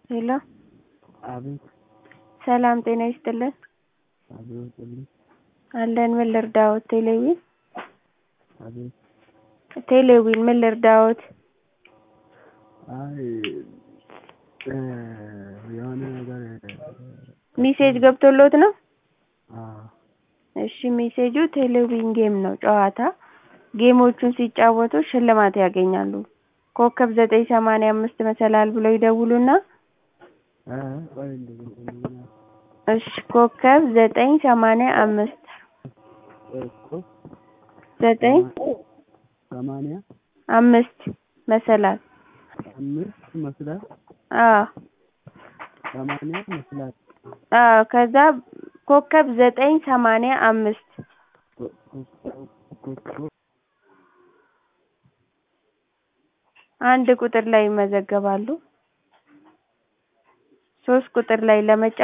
ሄሎ አቤት ሰላም ጤና ይስጥልን አቤት ጥልኝ አለን ምን ልርዳዎት ቴሌዊን አቤት ቴሌዊን ምን ልርዳዎት አይ የሆነ ነገር ሚሴጅ ገብቶልዎት ነው አዎ እሺ ሜሴጁ ቴሌዊን ጌም ነው ጨዋታ ጌሞቹን ሲጫወቱ ሽልማት ያገኛሉ ኮከብ ዘጠኝ ሰማንያ አምስት መሰላል ብለው ይደውሉና እ ቆይ እንደገና እሺ ኮከብ ዘጠኝ ሰማንያ አምስት እኮ ዘጠኝ ሰማንያ አምስት መሰላል አምስት መስላት አዎ ሰማንያ መስላት አዎ ከዛ ኮከብ ዘጠኝ ሰማንያ አምስት ኮከብ አንድ ቁጥር ላይ ይመዘገባሉ ሶስት ቁጥር ላይ ለመጫወት